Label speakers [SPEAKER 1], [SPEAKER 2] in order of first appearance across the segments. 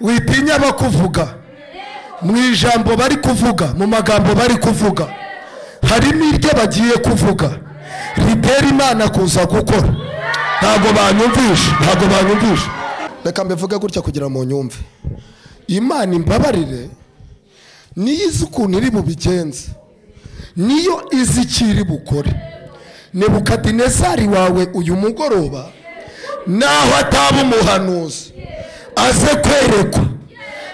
[SPEAKER 1] witinya abakuvuga mu ijambo bari kuvuga mu magambo bari kuvuga harimo iryo bagiye kuvuga ritera imana kuza gukora ntabwo banyumvisha ntabwo banyumvisha reka mbivuge gutya kugira ngo nyumve imana imbabarire niyo izi ukuntu iri bubigenze niyo izi icyo iri bukore nebukadinezari wawe uyu mugoroba naho ataba umuhanuzi aze kwerekwa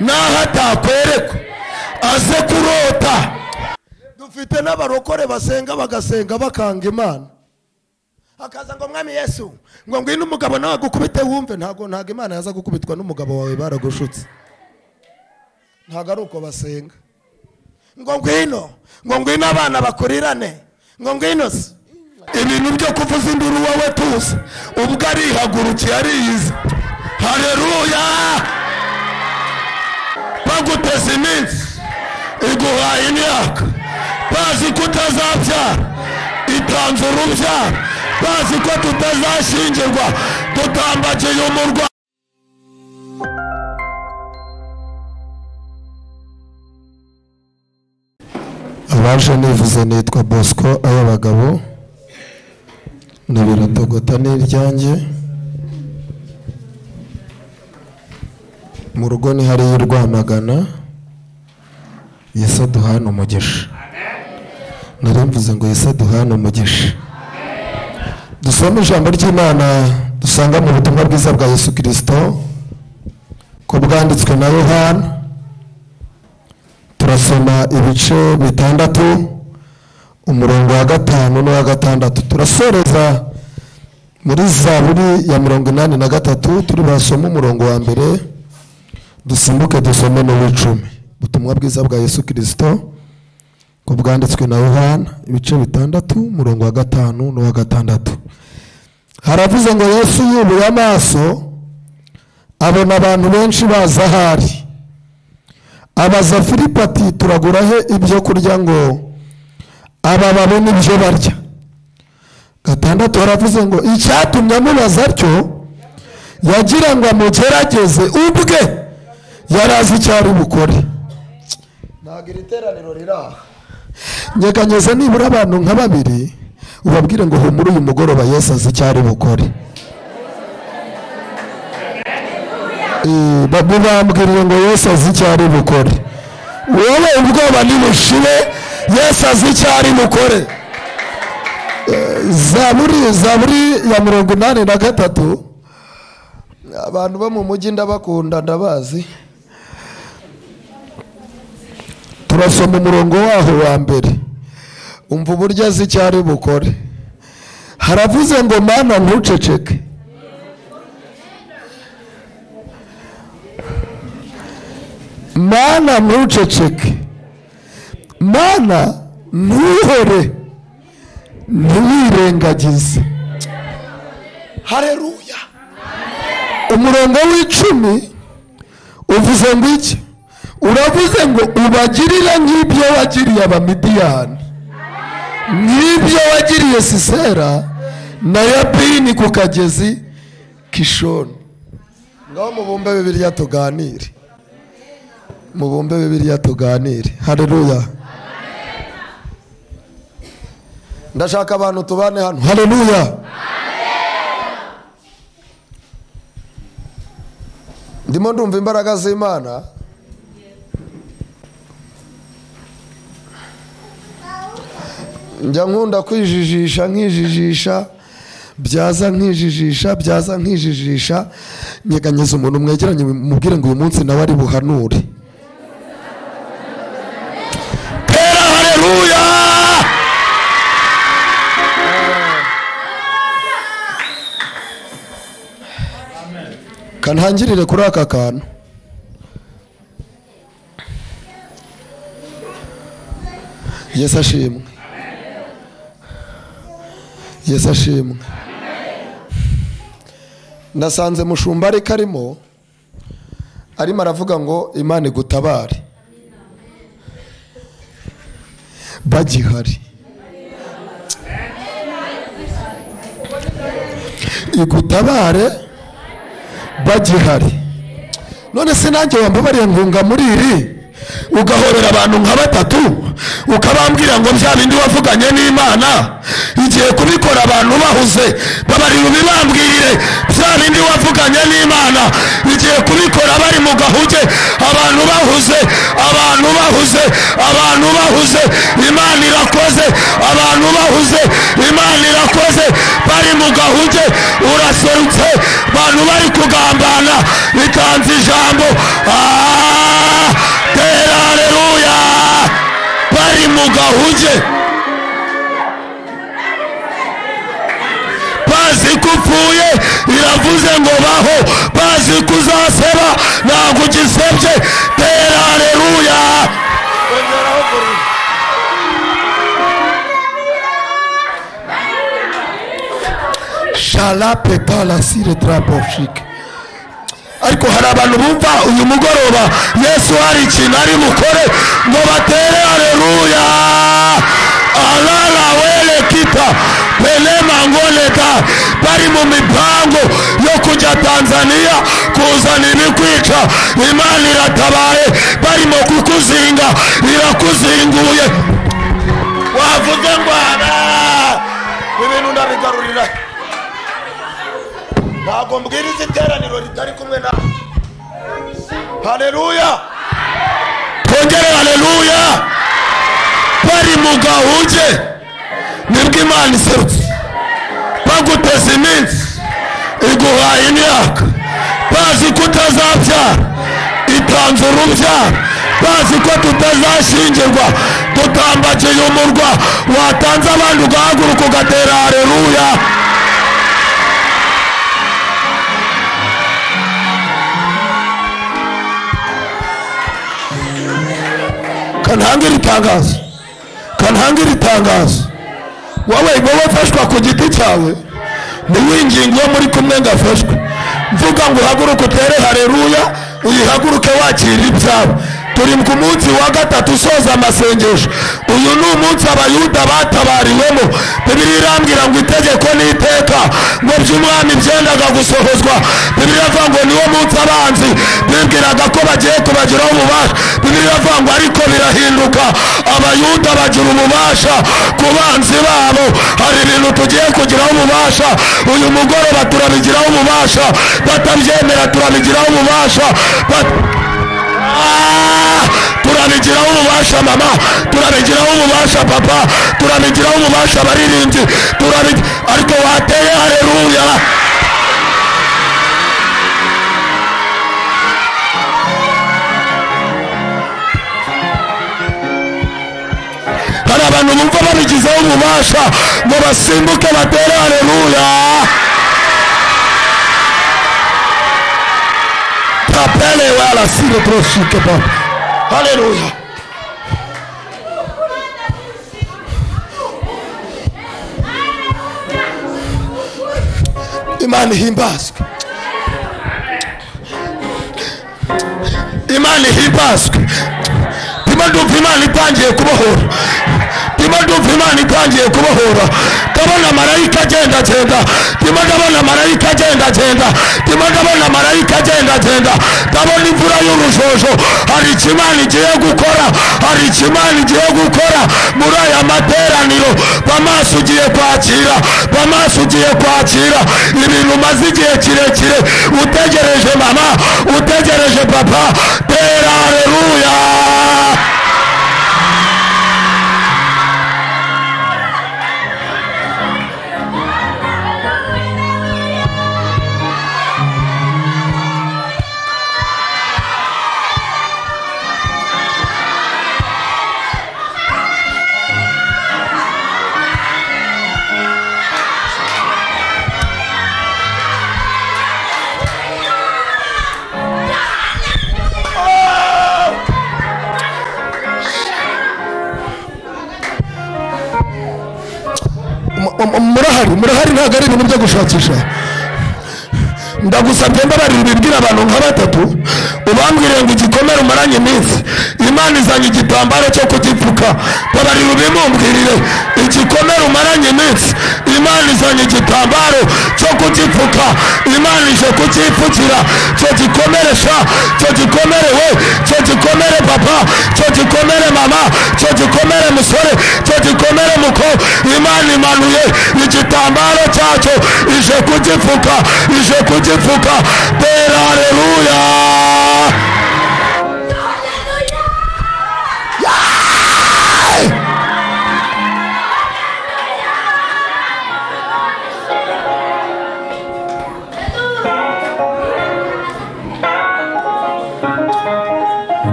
[SPEAKER 1] naho atakwerekwa aze kurota dufite n'abarokore basenga bagasenga bakanga imana hakaza ngo mwami yesu ngo ngwino umugabo nawe agukubite wumve ntabwo ntabwo imana yaza gukubitwa n'umugabo wawe baragushutse ntabwo ari uko basenga ngo ngwino ngo ngwino abana bakurirane ngo ngwino se ibintu byo kuvuza induru wowe tuzi ubwo arihagurukiye ariyizi hareruya baguteza iminsi iguhaye imyaka bazi ko utazabyara itanze urubyaro bazi ko tutazashyingirwa tutambagiye umurwa abaje nivuze nitwa bosco ay'abagabo ni biratogota n'iryanjye mu rugo ni hariya urwamagana yesu aduhana umugisha nari mvuze ngo yesu aduhana umugisha dusoma ijambo ry'imana dusanga mu butumwa bwiza bwa yesu kirisito ko bwanditswe na yohana turasoma ibice bitandatu umurongo wa gatanu n'uwa gatandatu turasoreza muri zaburi ya mirongo inani na gatatu turi basoma umurongo wa mbere dusimbuke dusome n'uw'icumi ubutumwa bwiza bwa yesu kirisito ko bwanditswe na yohana ibice bitandatu umurongo wa gatanu n'uwa gatandatu haravuze ngo yesu yubuye amaso abona abantu benshi baza ahari abaza filipo ati turagura he ibyo kurya ngo aba babone ibyo barya gatandatu haravuze ngo icyatumye amubaza atyo yagira ngo amugerageze ubwe yari azi icyo ari bukore ntabwo iri teraniro riri aha nyeganyeza nibura abantu nka babiri ubabwire ngo humura uyu mugoroba yesu azi icyo ari bukore Eh, ba- mubambwiriye ngo yesu azi icyo ari bukore wowe ubwoba ntibushire yesu azi icyo ari bukore Eh, zaburi zaburi ya mirongo inani na gatatu abantu bo mu mujyi ndabakunda ndabazi turasoma umurongo waho wa mbere umva uburyo azi icyo ari bukore haravuze ngo mana ntuceceke mana ntuceceke mana ntuhore ntiwirengagize hareruya umurongo w'icumi uvuze ngo iki uravuze ngo ubagirire nk'ibyo wagiriye abamidiyani nk'ibyo wagiriye sisera na yabini ku kagezi kishoni ngaho mubumbe bibiriya tuganire mubumbe bibiriya tuganire hareruya ndashaka abantu tubane hano hareruya ndimo ndumva imbaraga z'imana njya nkunda kwijijisha nkijijisha byaza nkijijisha byaza nkijijisha nyeganyeza umuntu mwegeranye mubwire ngo uyu munsi nawe ari buhanure tera hareruya kantangirire kuri aka kantu yesu ashimwe yesu ashimwe nasanze mushumba ari karimo arimo aravuga ngo imana igutabare bagihari igutabare bagihari none se nanjye wambabariye nkunga muri iri ugahorera abantu nka batatu ukabambwira ngo bya bindi wavuganye n'imana igiye kubikora abantu bahuze babari bibambwire bya bindi wavuganye n'imana igiye kubikora bari mu gahuge abantu bahuze abantu bahuze abantu bahuze imana irakoze abantu bahuze imana irakoze bari mu gahuge uraserutse abantu bari kugambana bitanze ijambo Ah, tera haleluya bari mu gahuge bazi ko upfuye iravuze ngo baho bazi ko uzaseba ntabwo ugisebye tera haleluya sharapetalasire taraboshike ariko hari abantu bumva uyu mugoroba yesu hari ikintu ari bukore ngo batere hareruya arara were kita pelema ngoleta bari mu mipango yo kujya tanzaniya kuzana ibikwica imana iratabaye barimo kukuzinga irakuzinguye wavuze ngo ara ibintu ndabigarurira ntabwo mbwiriza iteraniro ritari kumwe nawe hareruya twongere hareruya bari mu gahuge nibwo imana iserutse baguteza iminsi iguhaye imyaka bazi ko utazabyara itanze urubyaro bazi ko tutazashyingirwa tutambagiye umurwa watanze abandi ugahaguruka ugatera hareruya kantange iri tangazo kantange iri tangazo wowe wowe ufashwa ku giti cyawe ntiwinginge uwo muri kumwe ngo afashwe mvuga ngo uhaguruke utere hareruya uyihaguruke wakira ibyawe turi ku munsi wa gatatu usoza amasengesho uyu ni umunsi abayuda batabariwemo bibiri irambwira ngo itegeko n'iteka ngo by'umwami byendaga gusohozwa bibiri iravuga ngo niwo munsi abanzi bibwiraga ko bagiye kubagiraho ububasha bibiri iravuga ngo ariko birahinduka abayuda bagira ububasha ku banzi babo hari ibintu tugiye kugiraho ububasha uyu mugoroba turabigiraho ububasha batabyemera turabigiraho ububasha Bat- Ah, turabigiraho ububasha mama turabigiraho ububasha papa turabigiraho ububasha abaririmbyi turabi- ariko wateye hareruya hari abantu bumva babigizeho ububasha ngo basimbuke batere hareruya tapele wala sile troshike papa haleluya imana ihimbazwe imana ihimbazwe ndimo ndumva imana itangiye kubohora ndimo ndumva imana itangiye kubohora ndabona marayika agendagenda ndimo ndabona marayika agendagenda ndimo ndabona marayika agendagenda ndabona imvura y'urujojo hari ikimana igiye gukora hari ikimana igiye gukora muri aya materaniro bamaso ugiye kwakira bamaso ugiye kwakira ibintu umaze igihe kirekire utegereje mama utegereje papa tera hareruya Mu- mu- murahari murahari ntabwo ari ibintu byo gushakisha ndagusabye mbabarira ibibwira abantu nka batatu ubambwire ngo igikomere umaranye iminsi imana izanye igitambaro cyo kutipfuka babarira ubimumbwirire igikomere umaranye iminsi imana izanye igitambaro cyo kugipfuka imana ije kukipfukira cyo gikomere sha cyo gikomere we cyo gikomere papa cyo gikomere mama cyo gikomere musore cyo gikomere muko imana imanuye igitambaro cyacyo ije kugipfuka ije kugipfuka tera hareruya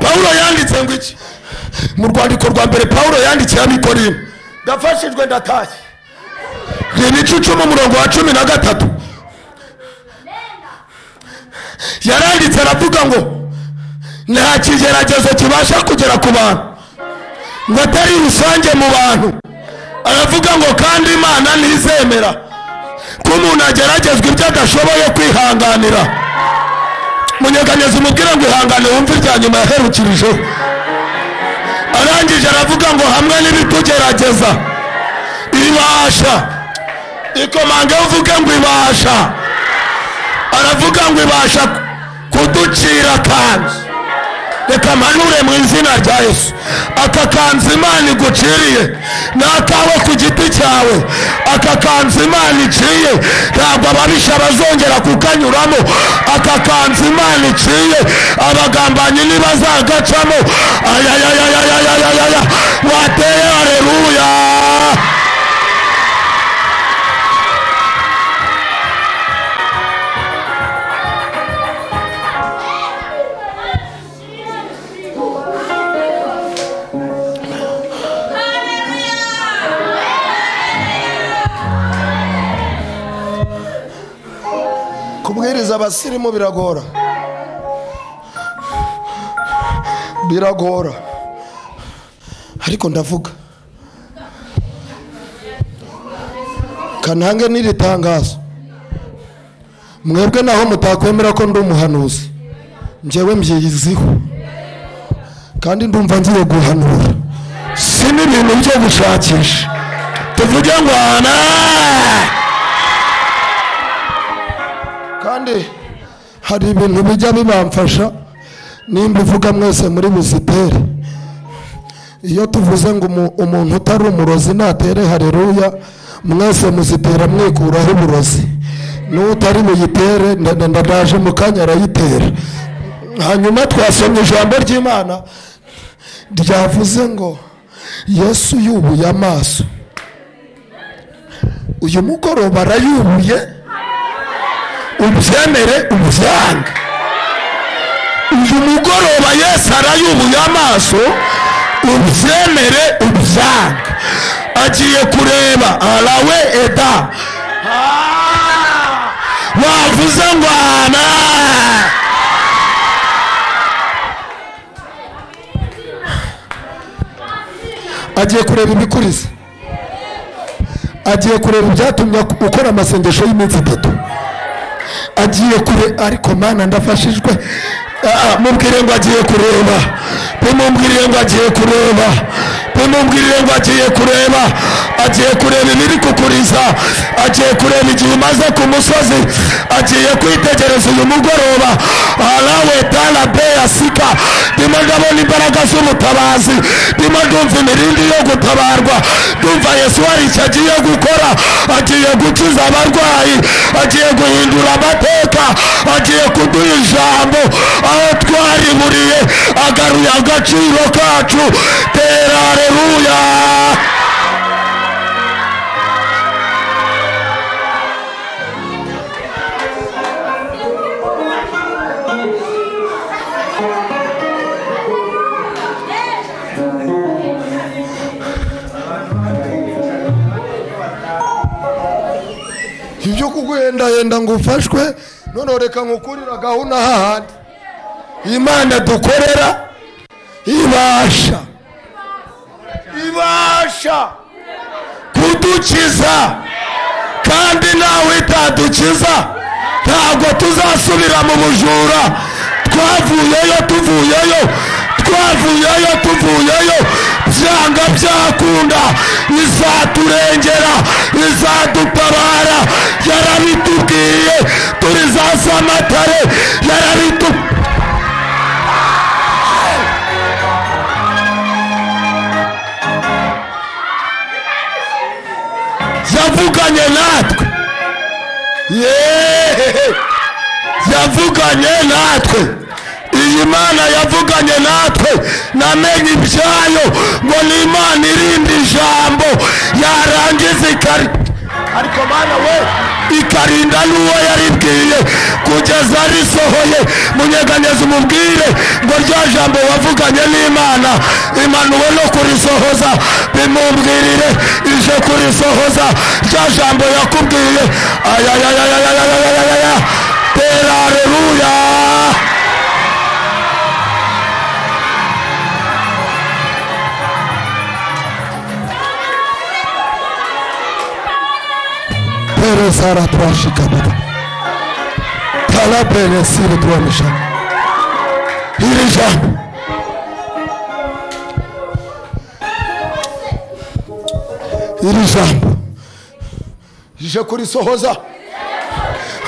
[SPEAKER 1] pawulo yanditse ngo iki mu rwandiko rwa mbere pawulo yandikiye amikorino ndafashijwe ndatashye reba icucuma umurongo wa cumi na gatatu yaranditse aravuga ngo nta kigeragezo kibasha kugera ku bantu ngo atari rusange mu bantu aravuga ngo kandi imana ntizemera ko umuntu ageragezwa ibyo adashoboye kwihanganira munyeganyeza umubwire ngo ihangane wumve irya nyuma yaherukirijeho arangije aravuga ngo hamwe n'ibitugerageza ibasha ikomanga yo uvuge ngo ibasha aravuga ngo ibasha kuducira kanzu reka mpanure mu izina rya yesu aka kanzu imana iguciriye ni akawe ku giti cyawe aka kanzu imana iciye ntabwo ababisha bazongera kukanyuramo aka kanzu imana iciye abagambanyi ntibazagacamo ayayayayayayaya wateye hareruya kubwiriza abasirimu biragora biragora ariko ndavuga kanange n'iri tangazo mwebwe naho mutakwemera ko ndi umuhanuzi njyewe mbyiziho kandi ndumva ngiye guhanura si n'ibintu byo gushakisha tuvuge ngo amen kandi hari ibintu bijya bibamfasha nimba uvuga mwese muri buzitere iyo tuvuze ngo umu- umuntu utari umurozi natere hareruya mwese muzitera mwikuraho uburozi n'utari buyitere nda- nda- ndaje mu kanya arayitera hanyuma twasomye ijambo ry'imana ryavuze ngo yesu yubuye amaso uyu mugoroba arayubuye ubyemere ubyange uyu mugoroba yesu arayubuye amaso ubyemere ubyange agiye kureba arawe eda Ah! wavuze ngo ana agiye kureba ibikuriza agiye kureba ibyatumye ukora amasengesho y'iminsi itatu agiye kure ariko mana ndafashijwe Ah, ah, mubwire ngo agiye kureba bimubwiriye ngo agiye kureba bimubwiriye ngo agiye kureba agiye kureba ibiri kukuriza agiye kureba igihe umaze ku musozi agiye kwitegereza uyu mugoroba arawe tarabeya sika ndimo ndabona imbaraga z'ubutabazi ndimo ndumva imirindi yo gutabarwa ndumva yesu hari icyo agiye gukora agiye gukiza abarwayi agiye guhindura amateka agiye kuduha ijambo aho twariburiye agaruye agaciro kacu tera hareruya ibyo kuguhendahenda ngo ufashwe noneho reka nkukurira gahunda hahandi imana dukorera ibasha ibasha kudukiza kandi nawe itadukiza ntabwo tuzasubira mu bujura twavuyeyo tuvuyeyo twavuyeyo tuvuyeyo byanga byakunda izaturengera izadutabara yarabitubwiye turi za samatare yarabitubwiye yavuganye natwe yeee yavuganye natwe iyi mana yavuganye natwe namenye ibyayo ngo ni imana irinda ijambo yarangiza ikari ariko mana we ikarinda n'uwo yaribwiye kugeza risohoye munyeganyeze umubwire ngo rya jambo wavuganye n'imana imanuwe no kurisohoza bimumbwirire ije kurisohoza rya jambo yakubwiye ayayayayayayayaya tera areruya peresara twashikamana taraberesire tuwanisha iri jambo iri jambo rije kurisohoza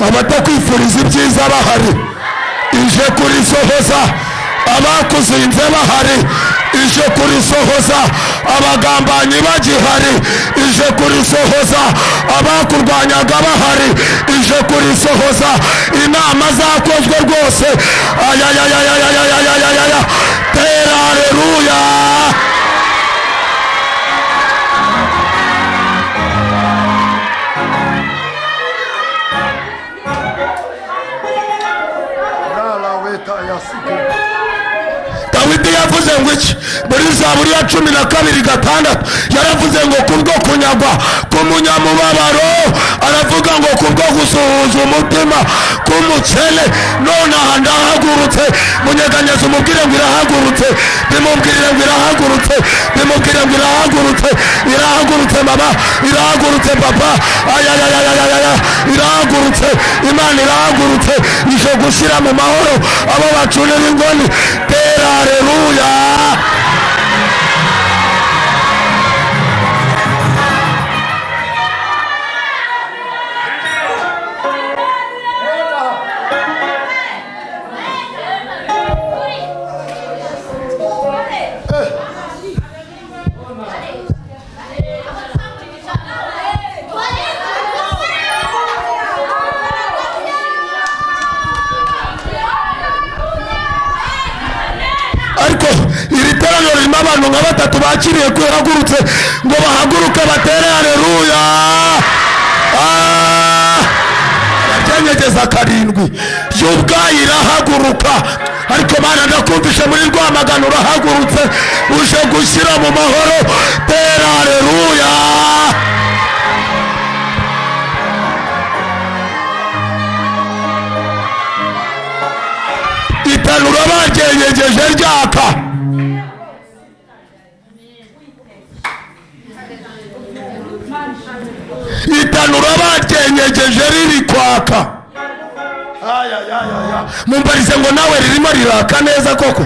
[SPEAKER 1] abatakwifuriza ibyiza bahari ije kurisohoza abakuzinze bahari ije kurisohoza abagambanyi bagihari ije kurisohoza abakurwanyaga bahari ije kurisohoza inama zakozwe rwose ayayayayayayayayaya tera areruya dawidi yavuze ngo iki muri zaburi ya cumi na kabiri gatandatu yaravuze ngo kubwo kunyagwa k'umunyamubabaro aravuga ngo kubwo gusuhuza umutima k'umukene none aha ndahagurutse munyeganyeza umubwire ngo irahagurutse bimubwirire ngo irahagurutse bimubwire ngo irahagurutse irahagurutse mama irahagurutse papa ayayayayayaya irahagurutse imana irahagurutse ije gushyira mu mahoro abo bacurira ingoni tera areruya ariko iri teraniro ririmo abantu nka batatu bakiriye ko yaragurutse ngo bahaguruke batere areruya arabyanyegeza karindwi y'ubwayo irahaguruka ariko mana ndakumvishe muri rwamagana urahagurutse uje gushyira mu mahoro tera areruya itanura baryenyegeje ryaka itanura baryenyegeje riri kwaka mumbarize ngo nawe ririmo riraka neza koko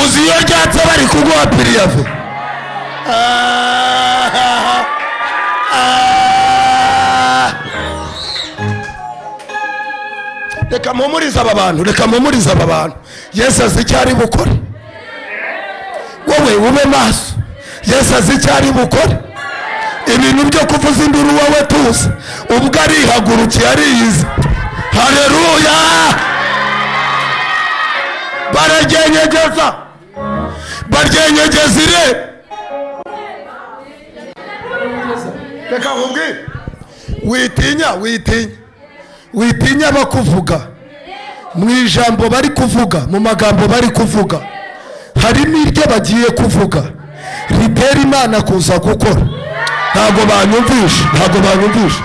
[SPEAKER 1] uzi iyo ryatse bari kuguha piriyave Ah, ah, ah. reka mpumurize aba bantu reka mpumurize aba bantu yesu azi icyo ari bukore wowe ube maso yesu azi icyo ari bukore ibintu byo kuvuza induru wowe tuzi ubwo arihagurukiye ariyizi hareruya baragyenyegeza baryenyegeza ire reka nkubwire witinya witinya witinya bakuvuga mu ijambo bari kuvuga mu magambo bari kuvuga harimo iryo bagiye kuvuga ritera imana kuza gukora ntabwo banyumvisha ntabwo banyumvisha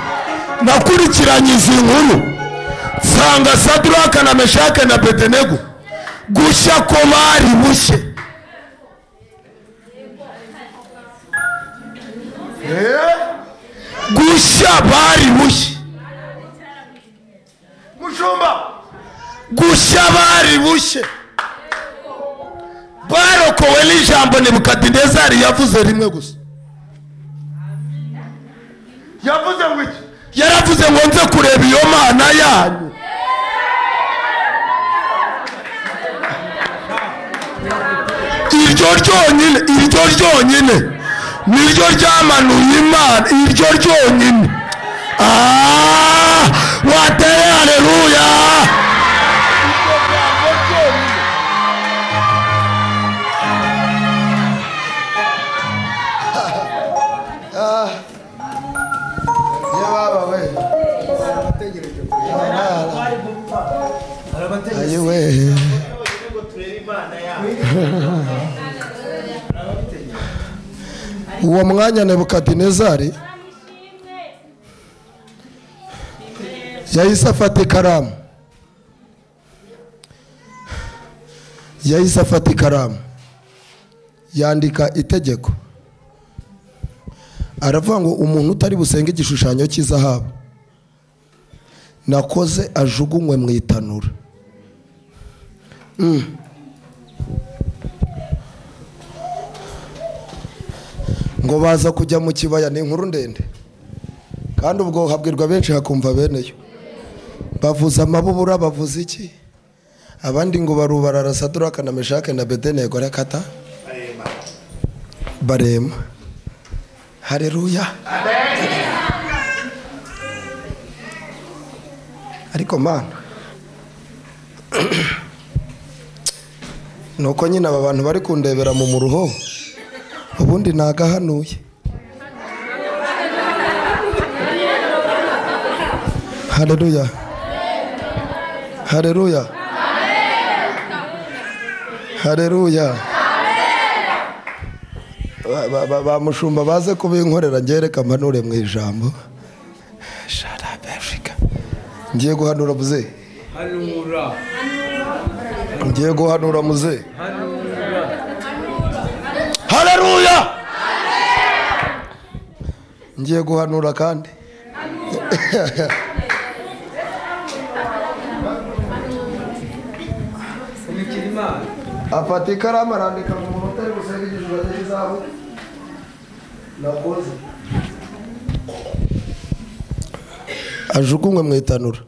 [SPEAKER 1] nakurikiranye izi nkuru nsanga saduraka na meshake na bedenego gushya ko bari bushye gushya bari bushye
[SPEAKER 2] gushumba
[SPEAKER 1] gushya bari bushye barokowe n'ijambo nebukadinezari yavuze rimwe gusa
[SPEAKER 2] yavuze ngo iki
[SPEAKER 1] yaravuze ngo nze kureba iyo mana yanyu iryo ryonyine iryo ryonyine niryo ryamanuye imana iryo ryonyine Ah, wateye hareruya
[SPEAKER 2] iryo jambo ryonyine
[SPEAKER 3] iyo baba we ayi we
[SPEAKER 1] uwo mwanya nebukadinezari yahise afata ikaramu yahise afata ikaramu yandika itegeko aravuga ngo umuntu utari busenge igishushanyo cy'izahabu nakoze ajugunywe mu itanura Mm. ngo baza kujya mu kibaya ni inkuru ndende kandi ubwo habwirwa benshi hakumva bene yo bavuza amabubura bavuza iki abandi ngo barubara arasaduraka na meshake na bedenego arakata barema hareruya ariko mana ni uko nyine aba bantu bari kundebera mu muruho ubundi nagahanuye hareruya hareruya hareruya Ba- ba- ba- bamushumba baze kubinkorera ngereka mpanure mu ijambo Shut up, Africa. ngiye guhanura muze
[SPEAKER 4] Hanura,
[SPEAKER 1] ngiye guhanura muze
[SPEAKER 4] hanura,
[SPEAKER 1] hareruya ngiye guhanura kandi
[SPEAKER 4] imikira imana.
[SPEAKER 1] afata ikaramu arandika mu munota ari busenga igishushanyo cy'izahabu nakoze ajugunywe mu itanura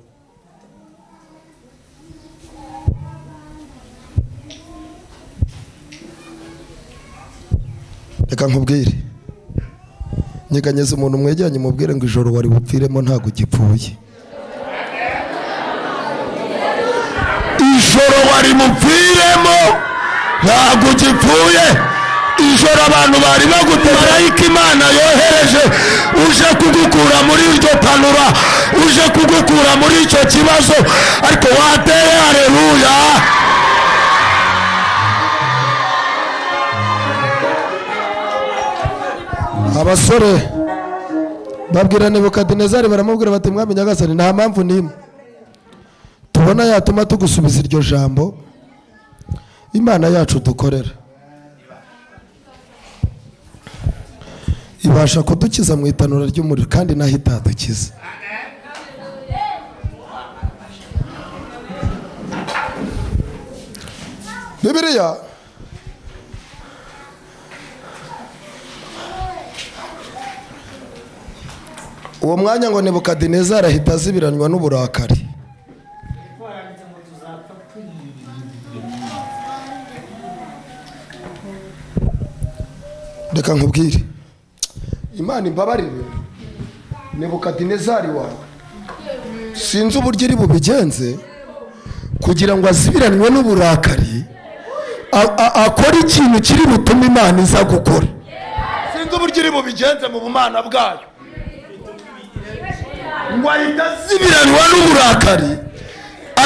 [SPEAKER 1] reka nkubwire nyeganyeza umuntu mwegeranye umubwire ngo ijoro wari bupfiremo ntabwo ugipfuye ijoro wari mupfiremo ntabwo ugipfuye ijoro abantu bari bagute marayika imana yohereje uje kugukura muri iryo tanura uje kugukura muri icyo kibazo ariko wateye hareruya abasore babwira nebukadinezari baramubwira bati mwami nyagasani nta mpamvu n'imwe tubona yatuma tugusubiza iryo jambo imana yacu dukorera ibasha kudukiza mu itanura ry'umuriro kandi naho itadukiza bibiliya uwo mwanya ngo nebukadinezari ahita azibiranywa n'uburakari reka nkubwire imana imbabarire nebukadinezari wawe sinzi uburyo iri bubigenze kugira ngo azibiranywe n'uburakari a- a- akore ikintu kiri butume imana iza gukora
[SPEAKER 2] sinzi uburyo iri bubigenze mu bumana bwayo ngo ahita aziba
[SPEAKER 1] azibiranywa n'uburakari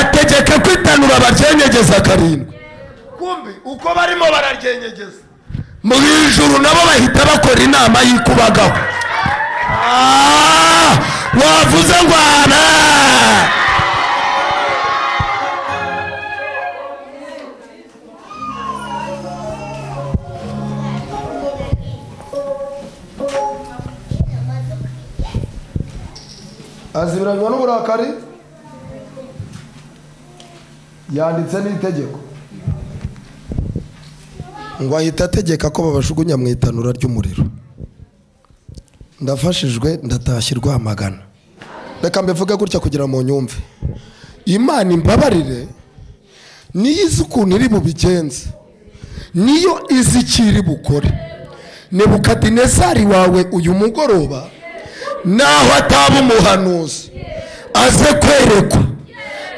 [SPEAKER 1] ategeka ko itanura baryenyegeza karindwi
[SPEAKER 2] kumbi uko barimo bararyenyegeza
[SPEAKER 1] mu ijuru nabo bahita bakora inama y'ikubagaho Ah, wavuze ngo ana
[SPEAKER 3] azibiranywa n'uburakari yanditse n'itegeko
[SPEAKER 1] ngo ahita ategeka ko babajugunya mu itanura ry'umuriro ndafashijwe ndatashya rwamagana reka mbivuge gutya kugira mu nyumve imana imbabarire niyo izi ukuntu iri bubigenze niyo izi icyo iri bukore nebukadinezari wawe uyu mugoroba naho ataba umuhanuzi aze kwerekwa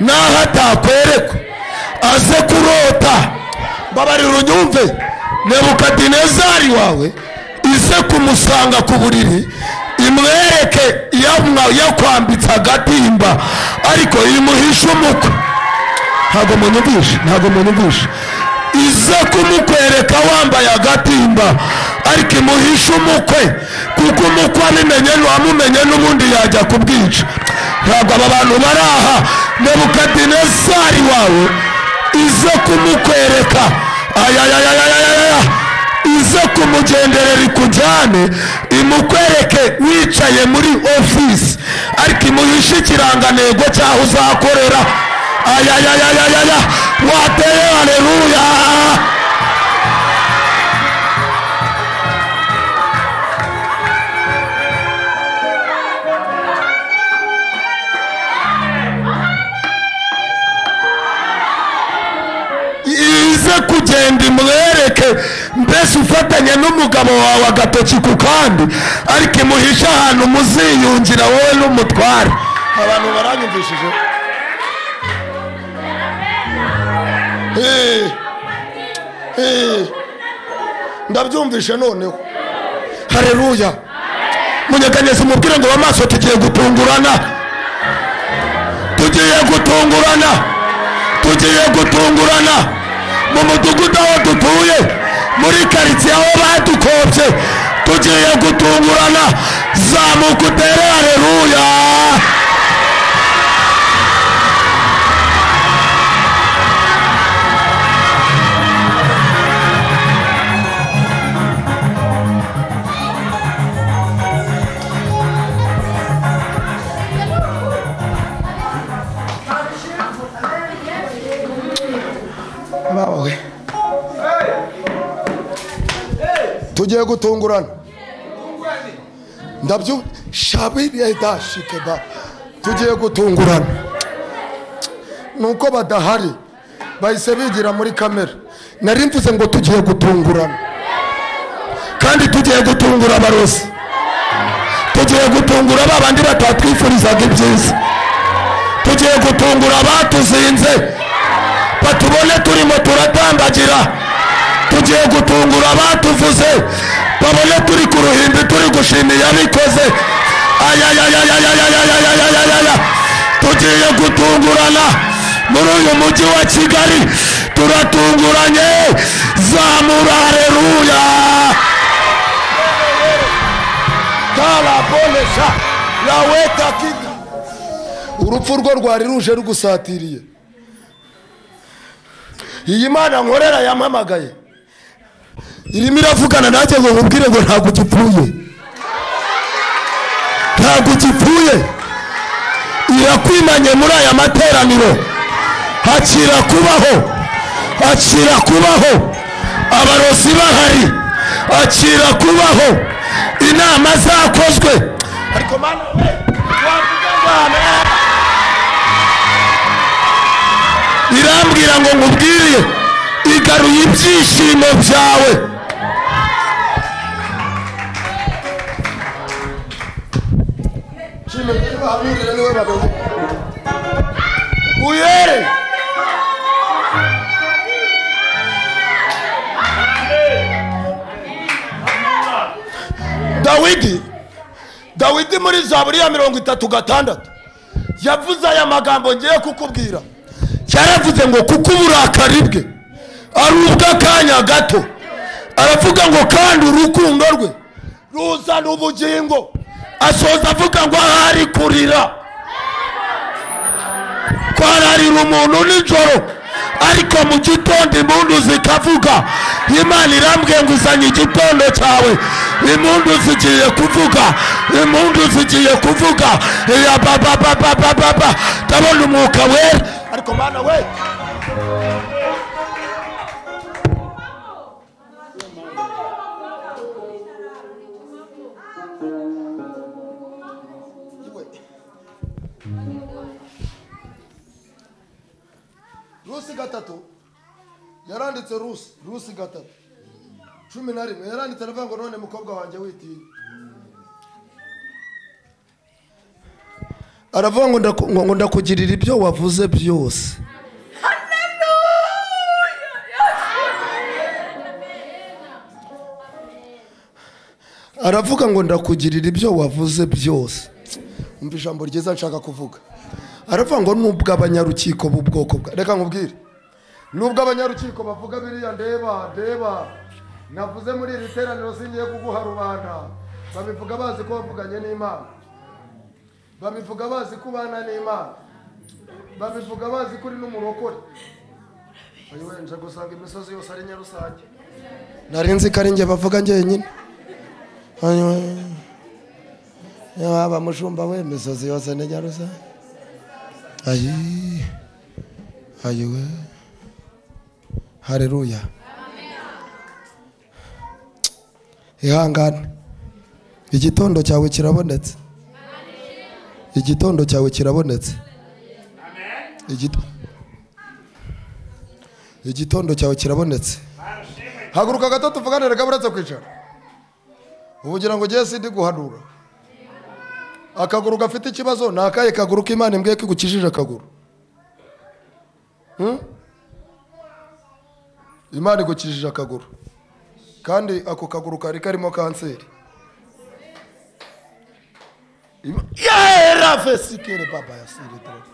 [SPEAKER 1] naho atakwerekwa aze kurota mbabarira unyumve nebukadinezari wawe ize kumusanga ku buriri imwereke yamwa- yakwambitse agatimba ariko imuhishe umukwe ntabwo munyumvishe ntabwo munyumvishe ize kumukwereka wambaye agatimba ariko imuhishe umukwe kuko umukwe abimenye wamumenye n'ubundi yajya kubwica ntabwo aba bantu bari aha nebukadinezari wawe ize kumukwereka ayayayayayaya ize kumugenderera ikujyane imukwereke wicaye muri ofisi ariko imuhishe ikirangantego cyaho uzakorera ayayayayaya wateye haleluya ize kugenda imwereke mbese ufatanye n'umugabo wawe agatoki ku kandi ariko imuhishe ahantu muziyungira wowe n'umutware
[SPEAKER 2] abantu baranyumvishije Eh, eh, ndabyumvishe noneho
[SPEAKER 1] hareruya munyeganyeze umubwire ngo bamaso tugiye gutungurana tugiye gutungurana tugiye gutungurana mu mudugudu aho dutuye muri karitsiye aho badukobye tugiye gutungurana zamuka utere hareruya
[SPEAKER 3] baba we tugiye gutungurana
[SPEAKER 1] ndabyo shabiriyadashikeba tugiye gutungurana nuko badahari bahise bigira muri kamera nari mvuze ngo tugiye gutungurana kandi tugiye gutungura abarozi tugiye gutungura ba bandi batatwifurizaga ibyiza tugiye gutungura abatuzinze batubone turimo turatambagira tugiye gutungura abatuvuze babone turi ku ruhimbi turi gushima iyabikoze ayayayayayayayayayayayaya tugiye gutungurana muri uyu mujyi wa kigali turatunguranye zamura hareruya
[SPEAKER 2] karabonesha laweta kida
[SPEAKER 1] urupfu rwo rwari ruje rugusatiriye
[SPEAKER 2] iyi mana nkorera yampamagaye
[SPEAKER 1] irimo iravugana nanjye ngo nkubwire ngo ntabwo ugipfuye ntabwo ugipfuye irakwimanye muri aya materaniro hakira kubaho hakira kubaho abarozi bahari hakira kubaho inama zakozwe
[SPEAKER 2] ariko mana we wavuga ngo amen
[SPEAKER 1] irambwira ngo nkubwire igaruye ibyishimo byawe
[SPEAKER 2] uyere dawidi dawidi muri zaburi ya mirongo itatu gatandatu yavuze aya magambo ngiye kukubwira
[SPEAKER 1] cyaravuze ngo kuko uburakari bwe ari ubw'akanya gato aravuga ngo kandi urukundo rwe
[SPEAKER 2] ruzana ubugingo
[SPEAKER 1] asoza avuga ngo ahari kurira kwararira umuntu nijoro ariko mu gitondo impundu zikavuga imana irambwiye ngo uzanye igitondo cyawe impundu zigiye kuvuga impundu zigiye kuvuga iya babababababa ndabona umwuka wera
[SPEAKER 2] ariko mana we
[SPEAKER 3] rusi gatatu yaranditse rusi rusi gatatu cumi na rimwe yaranditse aravuga ngo none mukobwa wanjye witinya aravuga ngo ndaku- ngo- ngo ndakugirira ibyo wavuze byose aravuga ngo ndakugirira ibyo wavuze byose umva ijambo ryiza nshaka kuvuga aravuga ngo ni ubw'abanyarukiko b'ubwoko bwa reka nkubwire ni ubw'abanyarukiko bavuga biriya ndeba ndeba navuze muri iri teraniro singiye kuguha rubanda babivuga bazi ko bavuganye n'imana babivuga bazi ko ubana n'imana babivuga bazi ko uri n'umurokore uyu wenda gusanga imisozi yose ari nyarusange nari nzi ko ari njye bavuga njyenyine Hanyuma- waba mushumba we imisozi yose ni nyarusa ayi ayi we hareruya ihangane igitondo cyawe kirabonetse igitondo cyawe kirabonetse Igito- igitondo cyawe kirabonetse haguruka gato tuvuganire kaburetse kwicara ubu ugira ngo ugiye sindi guhanura akaguru gafite ikibazo ni akahe kaguru k'imana imbwiye ko igukijije akaguru Hmm? imana igukijije akaguru kandi ako kaguru kari karimo kanseri Ima- Yera fesikere baba yasire dore.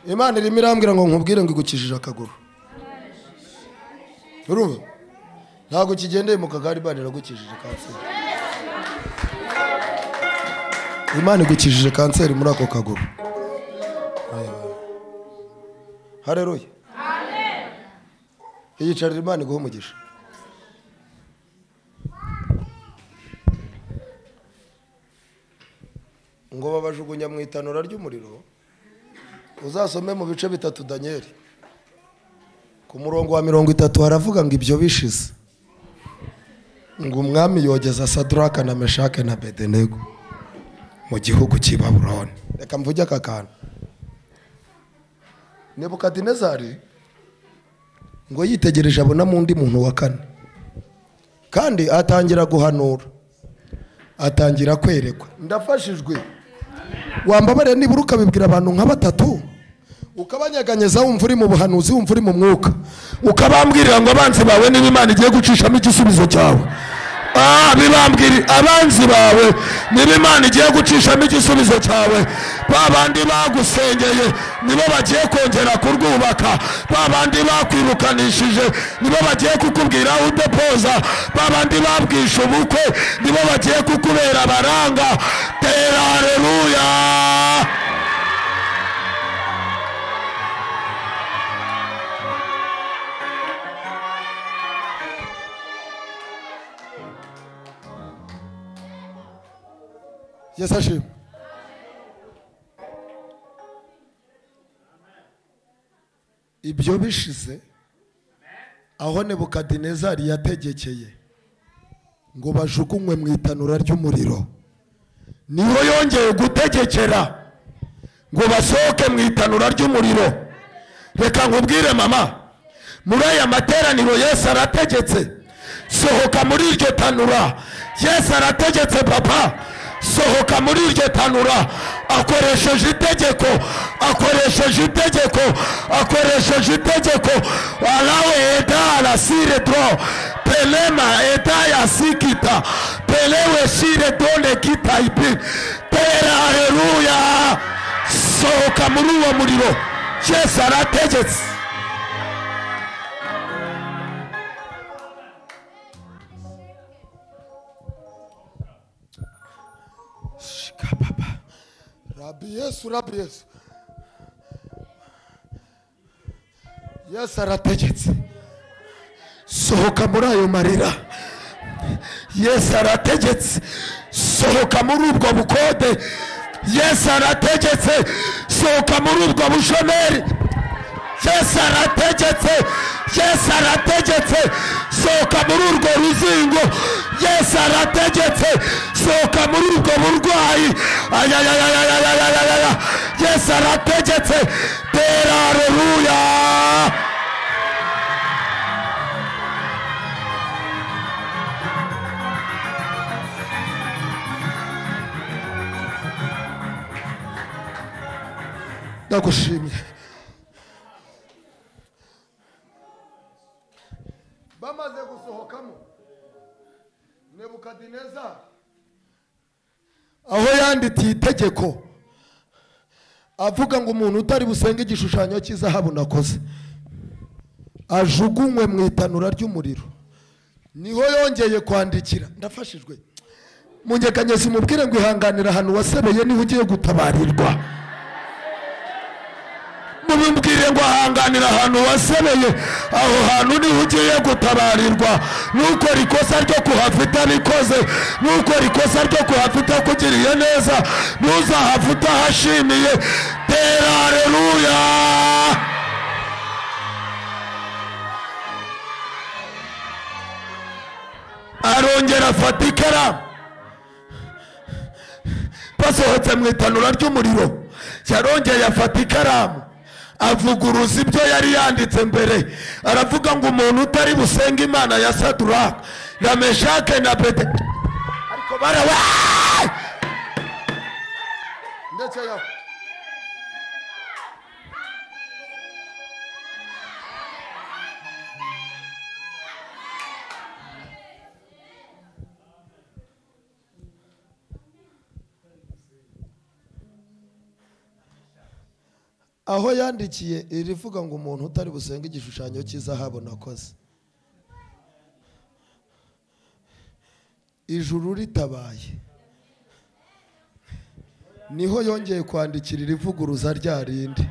[SPEAKER 3] imana irimo irambwira ngo nkubwire ngo igukijije akaguru urumva ntabwo kigendeye mu kagari imana iragukijije kanseri imana igukijije kanseri muri ako kaguru hareruye iyicarira imana iguha umugisha ngo babajugunya mu itanura ry'umuriro uzasome mu bice bitatu daniyeli ku murongo wa mirongo itatu haravuga ngo ibyo bishize ngo umwami yogeza sadraka na meshake na bedenego mu gihugu cy'i baburoni reka mvuge aka kantu nebukadinezari ngo yitegereje abonamo undi muntu wa kane kandi atangira guhanura atangira kwerekwa ndafashijwe wambabare nibura ukabibwira abantu nka batatu ukabanyeganyeza wumva uri mu buhanuzi wumva uri mu mwuka
[SPEAKER 1] ukabambwirira ngo abanzi bawe niba imana igiye gucishamo igisubizo cyawe Ah, bibambwira abanzi bawe niba imana igiye gucishamo igisubizo cyawe ba bandi bagusengeye nibo bagiye kongera kurwubaka ba bandi bakwirukanishije nibo bagiye kukubwira aho udepoza ba bandi babwishe ubukwe nibo bagiye kukubera abaranga tera hareruya
[SPEAKER 3] yesu ashima
[SPEAKER 1] ibyo bishize aho nebukadinezari yategekeye ngo bajugunywe mu itanura ry'umuriro niho yongeye gutegekera ngo basohoke mu itanura ry'umuriro reka nkubwire mama muri aya materaniro yesu arategetse sohoka muri iryo tanura yesu arategetse papa sohoka muri iryo tanura akoresheje itegeko akoresheje itegeko akoresheje itegeko arawe eda arasire dro pelema eda yasikita pelewe sire done kitaipi tera haleluya sohoka muri uwo muriro yesu arategetse
[SPEAKER 3] rabi yesu rabi yesu yesu arategetse
[SPEAKER 1] sohoka muri ayo marira yesu arategetse sohoka muri ubwo bukode yesu arategetse sohoka muri ubwo bushomeri yesu arategetse yesu arategetse sohoka muri urwo ruzingo yesu arategetse sohoka muri ubwo burwayi ayayayayayayayaya yesu arategetse tera areruya
[SPEAKER 3] ndagushimiye bamaze gusohokamo nebukadineza aho yandikiye itegeko avuga ngo umuntu utari busenge igishushanyo cy'izahabu nakoze ajugunywe mu itanura ry'umuriro niho yongeye kwandikira ndafashijwe mu nyeganyezi umubwire ngo ihanganira ahantu wasebeye niho ugiye gutabarirwa
[SPEAKER 1] mubimbwire ngo ahanganira ahantu wasebeye aho hantu niho ugiye gutabarirwa nuko rikosa ryo kuhafita nikoze nuko rikosa ryo kuhafita kugiriye neza ntuzahafite ahashimiye tera areruya arongera afata ikaramu basohotse mu itanura ry'umuriro yarongeye afata ikaramu avuguruza ibyo yari yanditse mbere aravuga ngo umuntu utari busenga imana ya saduraka na meshake na bede ariko barawe
[SPEAKER 3] ndetse yawe aho yandikiye irivuga ngo umuntu utari busenge igishushanyo cy'izahabu nakoze ijuru ritabaye niho yongeye kwandikira irivuguruza rya rindi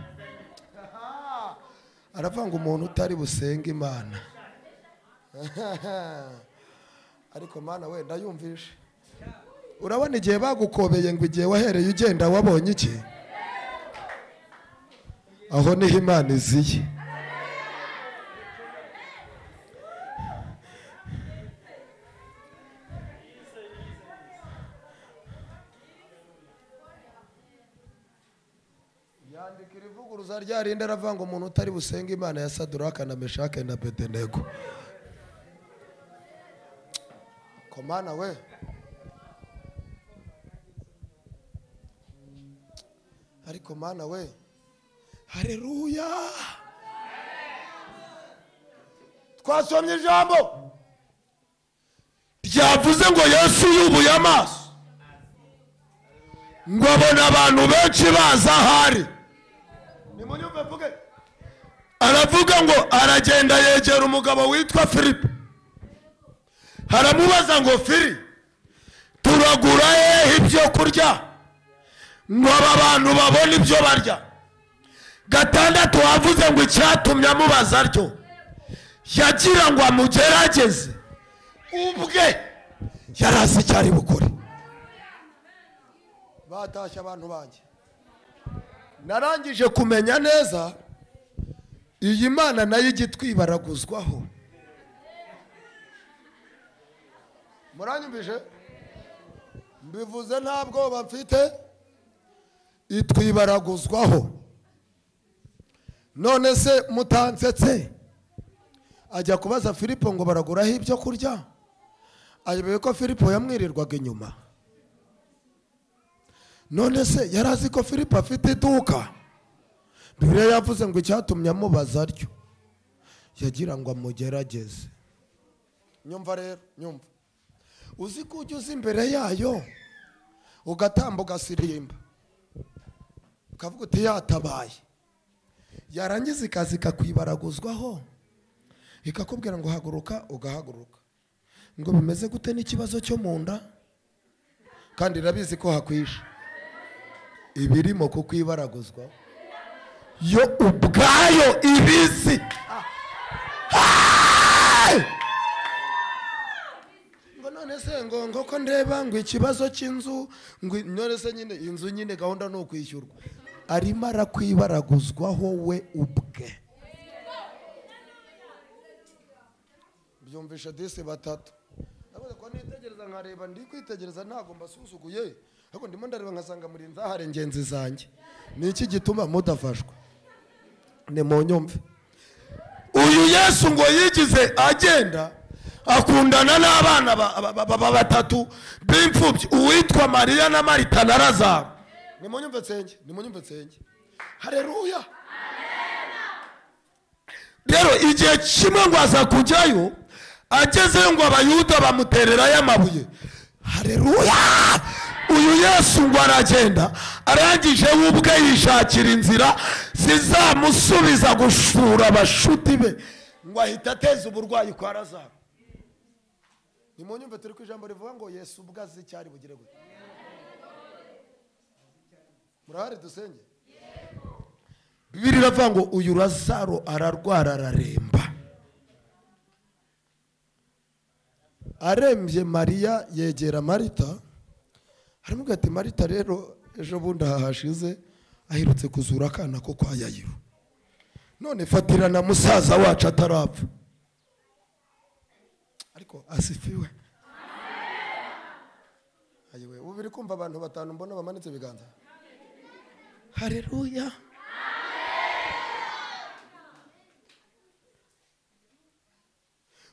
[SPEAKER 3] aravuga ngo umuntu utari busenge imana ariko mana wenda yumvishe urabona igihe bagukobeye ngo igihe wahereye ugenda wabonye iki aho niho imana iziye yandika irivuguruza rya rindi aravuga ngo umuntu utari busenga imana ya saduraka na meshake na bedenego komana we ariko mana we hareruya
[SPEAKER 2] twasomye ijambo
[SPEAKER 1] ryavuze ngo yesu yubuye amaso ngo abona abantu benshi baza ahari
[SPEAKER 2] nimunyumve mvuge
[SPEAKER 1] aravuga ngo aragenda yegera umugabo witwa filipe haramubaza ngo fili turagura hehe ibyo kurya ngo aba bantu babone ibyo barya gatandatu wavuze ngo icyatumye amubaza aryo yagira ngo amugerageze ubwe yari azi icyo ari bukore
[SPEAKER 3] batashye abantu banjye narangije kumenya neza iyi mana nayo ijya itwibaraguzwaho muranyumvije mbivuze nta bwoba mfite itwibaraguzwaho none se mutansetse ajya kubaza filipo ngo baraguraho ibyo kurya ayobewe ko filipo yamwirirwaga inyuma none se yari azi ko filipo afite iduka bibiliya yavuze ngo icyatumye amubaza aryo yagira ngo amugerageze nyumva rero nyumva uzi ko ujya uza imbere yayo ugatamba ugasirimba ukavuga uti yatabaye yarangiza ikazi ikakwibaraguzwaho ikakubwira ngo haguruka ugahaguruka ngo bimeze gute n'ikibazo cyo mu nda kandi irabizi ko hakwishe ibirimo kukwibaraguzwa
[SPEAKER 1] yo ubwayo ibizi
[SPEAKER 3] ngo none se ngo ngo ko ndeba ngo ikibazo cy'inzu ngo none se nyine inzu nyine gahunda ni ukwishyurwa arimo arakw'ibaraguzwaho we ubwe byumvisha disi batatu ndabaza ko nitegereza nkareba ndi kwitegereza ntabwo mbasuzuguye ariko ndimo ndareba nkasanga muri nzahare ngenzi zanjye ni iki gituma mudafashwa ni mu nyumve
[SPEAKER 1] uyu yesu ngo yigize agenda akundana n'abana ba- ba- ba- ba- batatu b'imfubyi uwitwa mariya na marita na razaro
[SPEAKER 3] nimunyumve nsenge nimunyumve nsenge hareruya
[SPEAKER 1] rero igihe kimwe ngo aza kujyayo agezeyo ngo abayuda bamutererayo amabuye hareruya uyu yesu ngo aragenda arangije we ubwe yishakira inzira zizamusubiza gushura abashuti be ngo ahita ateza uburwayi kwa razaro
[SPEAKER 3] nimunyumve turi ku ijambo rivuga ngo yesu ubwo azi icyo ari bugire gute murahari dusenge
[SPEAKER 1] bibiri iravuga ngo uyu razaro ararwara araremba
[SPEAKER 3] arembye mariya yegera marita aramubwira ati marita rero ejo bundi aha hashize aherutse kuzura akana ko kwa yayiro none fatirana musaza wacu atarapfa ariko asifiwe ayiwe ubu biri kumva abantu batanu mbona bamanitse ibiganza hareruya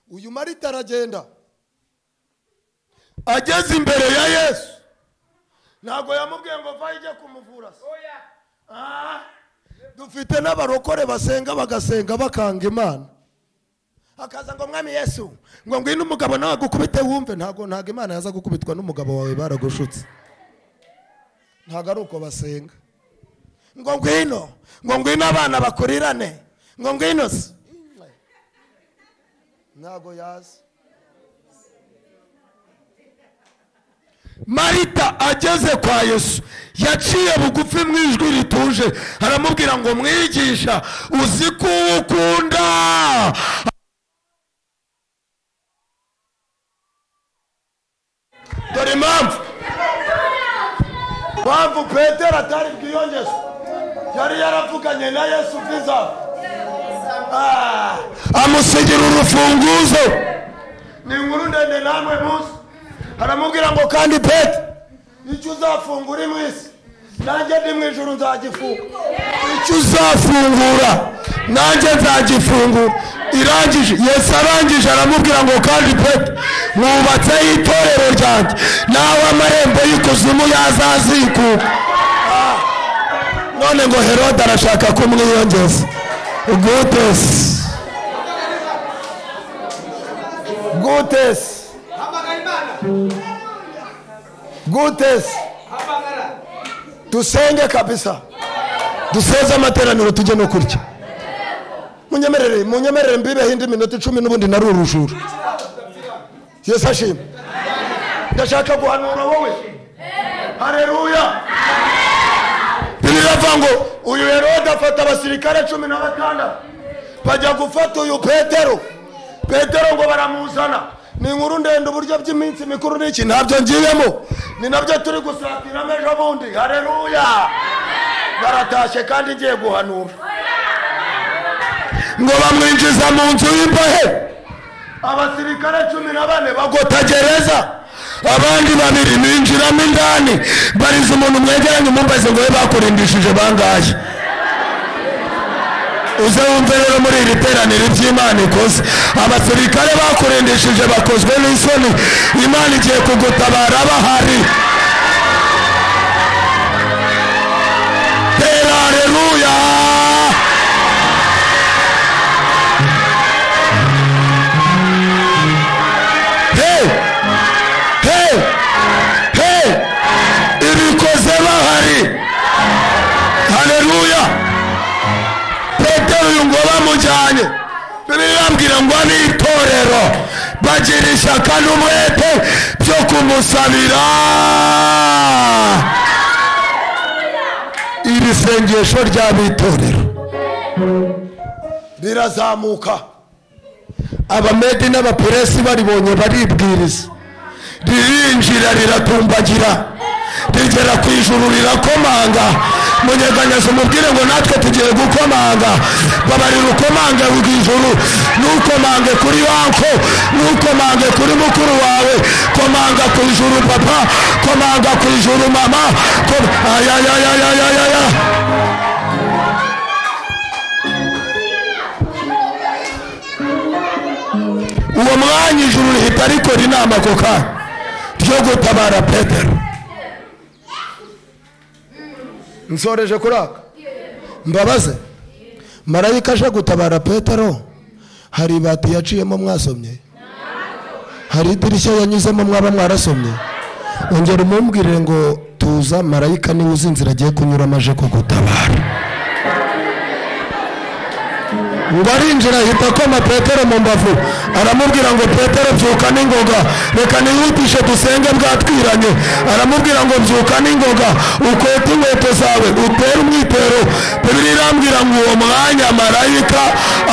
[SPEAKER 3] uyu marita aragenda
[SPEAKER 1] ageze imbere ya yesu
[SPEAKER 3] ntabwo yamubwiye ngo va ijye kumuvura se
[SPEAKER 1] dufite n'abarokore basenga bagasenga bakanga imana
[SPEAKER 3] akaza ngo mwami yesu ngo ngwino umugabo nawe agukubite wumve ntabwo ntabwo imana yaza gukubitwa n'umugabo wawe baragushutse ntabwo ari uko basenga ngo ngwino ngo ngwino abana bakurirane ngo ngwino se ntabwo yaza
[SPEAKER 1] marita ageze kwa yesu yaciye bugufi mu ijwi rituje aramubwira ngo mwigisha uzi ko uwo ukunda dore impamvu
[SPEAKER 3] mpamvu petero atari bwiyongeze yari yaravuganye na yesu bwiza
[SPEAKER 1] amusigira urufunguzo
[SPEAKER 3] ni inkuru ndende namwe munsi aramubwira ngo kandi pete icyo uzafungura uri mu isi nanjye ndi mu ijoro nzagifunga
[SPEAKER 1] icyo uzafungura nanjye nzagifungura irangije yesu arangije aramubwira ngo kandi peto mwubatseho itorero ryanjye nawe amarembo y'ikuzimu yazazikuka Ah, none ngo herode arashaka kumwiyongeza gutesi gutesi
[SPEAKER 5] hamagara imana
[SPEAKER 1] gutesi
[SPEAKER 5] hamagara
[SPEAKER 1] dusenge kabisa duseze amateraniro tujye no kurya munyemerere munyemerere mbibeho indi minota icumi n'ubundi nari urujura yesu ashima ndashaka guhanura wowe hareruya bibiri iravuga ngo uyu herode afata abasirikare cumi na batandatu bajya gufata uyu petero petero ngo baramuzana ni inkuru ndende uburyo by'iminsi mikuru n'iki ntabyo ngiyemo ni nabyo turi gusatiramo ejo bundi hareruya baratashye kandi ngiye guhanura ngo bamwinjiza mu nzu y'imbohe abasirikare cumi na bane bagota gereza abandi babiri binjiramo indani bariza umuntu mwegeranye umumbaze ngo we bakurindishije bangahe uze wumve rero muri iri teraniro iby'imana ikoze abasirikare bakurindishije bakozwe n'isoni imana igiye kugutabara bahari tera hareruya hey, hey, hey, ibikoze bahari haleluya petero uyu ngo bamujyanye bibiliya irambwira ngo ni itorero bagira ishyaka n'umwete byo kumusabira iri sengesho ry'abitorero
[SPEAKER 3] rirazamuka
[SPEAKER 1] abamedi n'abapuresi baribonye baribwiriza ririnjira riratumbagira rigera ku ijuru rirakomanga munyeganyeza umubwire ngo natwe tugiye gukoma rukomanga babarira ukomange mu ijuru ntukomange kuri wanko ntukomange kuri mukuru wawe komanga ku ijuru papa komanga ku ijuru mama kom- ayayayayayaya uwo mwanya ijuru rihita rikora inama ako kanya ryo gutabara petero
[SPEAKER 3] nsoreje kuraka
[SPEAKER 1] mbabaze marayika aje gutabara petero hari ibati yaciyemo mwasomye hari idirishya yanyuzemo mwaba mwarasomye ongera umumbwire ngo tuza marayika niwe uzi inzira agiye kunyuramo aje kugutabara ngo arinjira ahita akoma petero mu mbavu aramubwira ngo petero byuka n'ingoga reka nihutishe dusenge bwatwiranye aramubwira ngo byuka n'ingoga ukwete inkweto zawe utere umwitero bibiri irambwira ngo uwo mwanya marayika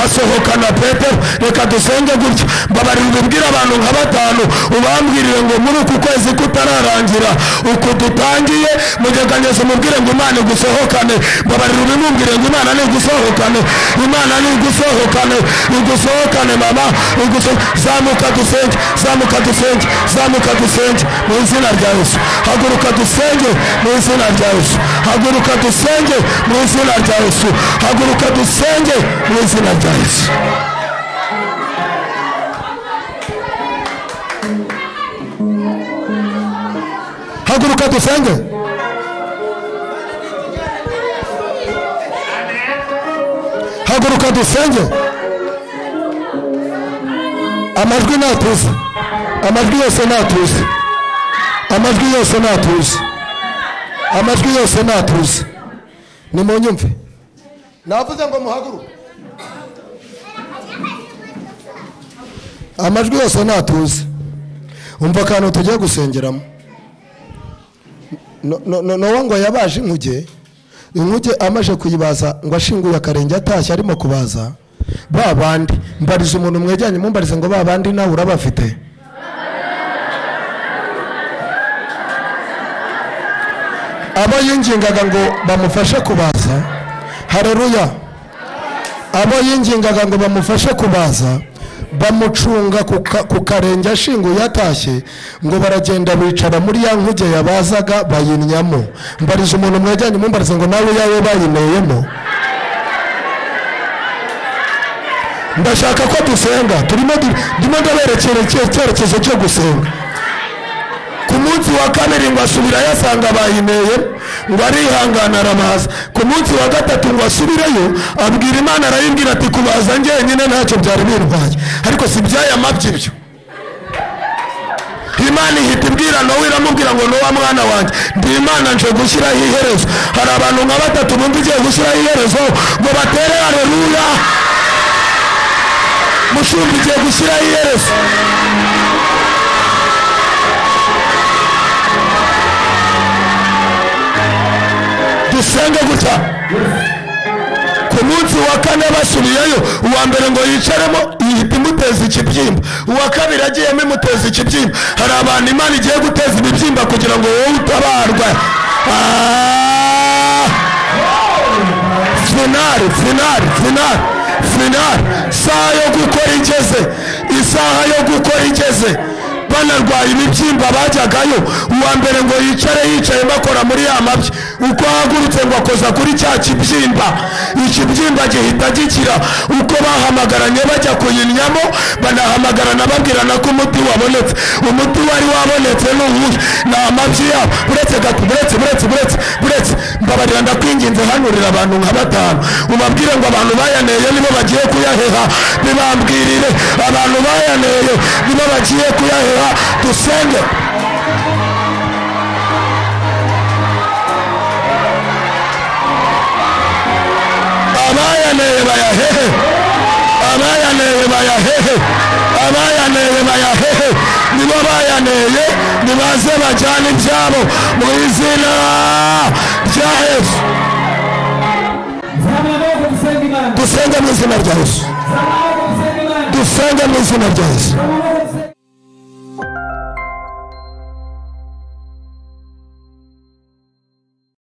[SPEAKER 1] asohokana petero reka dusenge gutya mbabarira ubibwira abantu nka batanu ubambwirire ngo muri uku kwezi kutararangira uku dutangiye mugeganyeze umubwire ngo imana igusohokane mbabarira ubimumbwire ngo imana nigusohokane imana nigusohokane igusohokane mama iguso- zamuka dusenge zamuka dusenge zamuka dusenge mu izina rya yesu haguruka dusenge mu izina rya yesu haguruka dusenge mu izina rya yesu haguruka dusenge mu izina rya yesu haguruka dusenge haguruka dusenge amajwi natuze amajwi yose natuze amajwi yose natuze amajwi yose natuze nimunyumve
[SPEAKER 3] navuze ngo muhaguruke
[SPEAKER 1] amajwi yose natuze umva akantu tugiye gusengeramo No- no- no- nowa ngo yabaje inkuge inkuge amaje kuyibaza ngo ashinguye akarenge atashye arimo kubaza ba bandi mbariza umuntu mwegeranye mumbarize ngo ba bandi nawe urabafite abo yingingaga ngo bamufashe kubaza hareruya abo yingingaga ngo bamufashe kubaza bamucunga ku ka- ku karenge ashinguye atashye ngo baragenda bicara muri ya nkuge yabazaga bayinnyamo mbariza umuntu mwegeranye mumbarize ngo nawe yawe bayineyemo ndashaka ko dusenga turimo du- ndimo ndaberekera icye- icyerekezo cyo gusenga ku munsi wa kabiri ngo asubira yasanga bayineye ngo arihangana arabaza ku munsi wa gatatu ngo asubireyo abwira imana arayibwira ati kubaza njyenyine ntacyo byari birwaye ariko si ibyaya mabyo ibyo imana ihita ibwira nowe iramubwira ngo nuwa mwana wanjye ndi imana nje gushyiraho iherezo hari abantu nka batatu bumva igiye gushyiraho iherezo ngo batere areruya mushumba igiye gushyiraho iherezo dusenge gutya ku munsi wa kane basubiyeyo uwa mbere ngo yicaremo ihita imuteza ikibyimba uwa kabiri agiyemo imuteza ikibyimba hari abantu imana igiye guteza ibibyimba kugira ngo wowe utabarwe Ah! finari finari finari finari isaha yo gukora igeze isaha yo gukora igeze banarwaye ibibyimba bajyagayo uwa mbere ngo yicare yicaye bakora muri ya mabyi uko ahagurutse ngo akoza kuri cya kibyimba ikibyimba gihita gikira uko bahamagaranye bajya kuyinnyamo banahamagarana babwirana ko umuti wabonetse umuti wari wabonetse ni uwuhe ni amabyi yabo buretse gato buretse buretse buretse buretse mbabarira ndakwinginze hanurira abantu nka batanu ubabwire ngo abantu bayaneye nibo bagiye kuyaheha bibambwirire abantu bayaneye nibo bagiye kuyaheha dusenge abayaneye bayahehe abayaneye bayahehe abayaneye bayahehe nibo bayaneye nibaze bajyane ibyabo mu izina rya yesu
[SPEAKER 4] Zamura amaboko dusenge Imana.
[SPEAKER 1] dusenge mu izina rya yesu
[SPEAKER 4] Zamura amaboko dusenge Imana.
[SPEAKER 1] dusenge mu izina rya yesu
[SPEAKER 4] Zamura